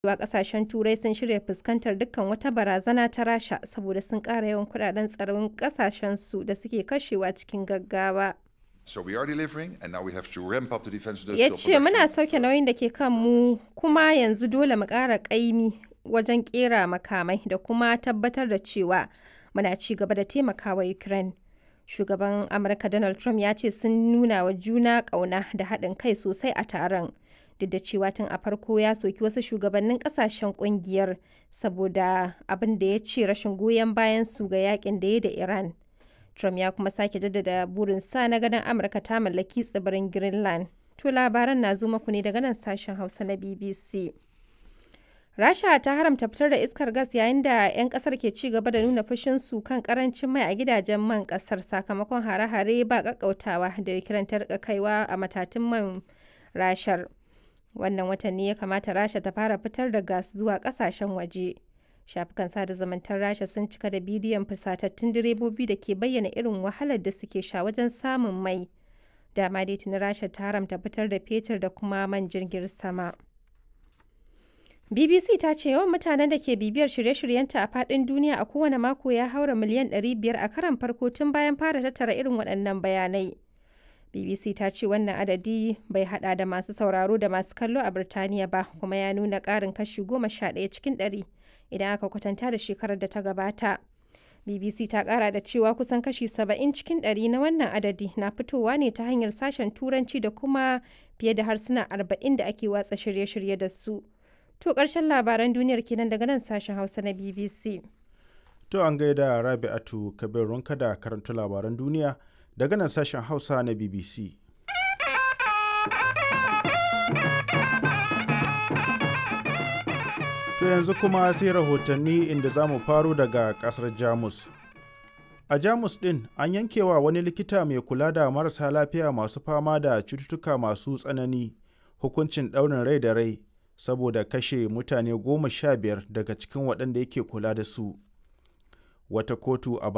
cewa kasashen turai sun shirya fuskantar dukkan wata barazana ta rasha saboda sun ƙara yawan kudaden tsaron kasashensu da suke kashewa cikin gaggawa So we are delivering, and now we have to ramp up the defense ya industrial ce muna production. sauke nauyin da ke kan mu kuma yanzu dole mu ƙara ƙaimi wajen ƙera makamai da kuma tabbatar da cewa muna ci gaba da taimakawa ukraine shugaban amurka donald trump ya ce sun nuna wa juna ƙauna da haɗin kai sosai a taron duk da cewa tun a farko ya soki wasu shugabannin ƙasashen ƙungiyar saboda abin da ya ce rashin goyon bayan su ga yakin da ya da iran Trump ya kuma sake jaddada burinsa na ganin Amurka ta mallaki tsibirin Greenland. To labaran na zo muku ne daga nan sashen Hausa na BBC. Rasha ta haramta fitar da iskar gas yayin da 'yan kasar ke ci gaba da nuna fushinsu kan karancin mai a gidajen man kasar sakamakon hare-hare ba kakkautawa da Ukraine ta rika kaiwa a matatun man rashar. Wannan watan ne ya kamata Rasha ta fara fitar da gas zuwa kasashen waje. shafukan sada zumuntar rasha sun cika da bidiyon fusatattun direbobi da ke bayyana irin wahalar da suke sha wajen samun mai dama dai tuni rasha ta haramta fitar da fetur da kuma man jirgin sama bbc ta ce yawan mutanen da ke bibiyar shirye-shiryenta a faɗin duniya a kowane mako ya haura miliyan 500 a karan farko tun bayan fara tattara irin waɗannan bayanai bbc ta ce wannan adadi bai hada da masu sauraro da masu kallo a birtaniya ba kuma ya nuna ƙarin kashi 11 cikin ɗari. idan aka kwatanta da shekarar da ta gabata. BBC ta kara da cewa kusan kashi 70 cikin ɗari na wannan adadi na fitowa ne ta hanyar sashen turanci da kuma fiye da harsuna 40 da ake watsa shirye-shirye da su. To ƙarshen labaran duniyar kenan daga nan sashen Hausa na BBC. To an gaida Rabi'atu Kabir Runka da karanta labaran duniya daga nan sashen Hausa na BBC. To yanzu kuma sai rahotanni inda za mu faro daga kasar Jamus. A Jamus ɗin an yankewa wani likita mai kula da marasa lafiya masu fama da cututtuka masu tsanani hukuncin ɗaurin rai da rai saboda kashe mutane goma sha biyar daga cikin waɗanda yake kula da su. Wata kotu a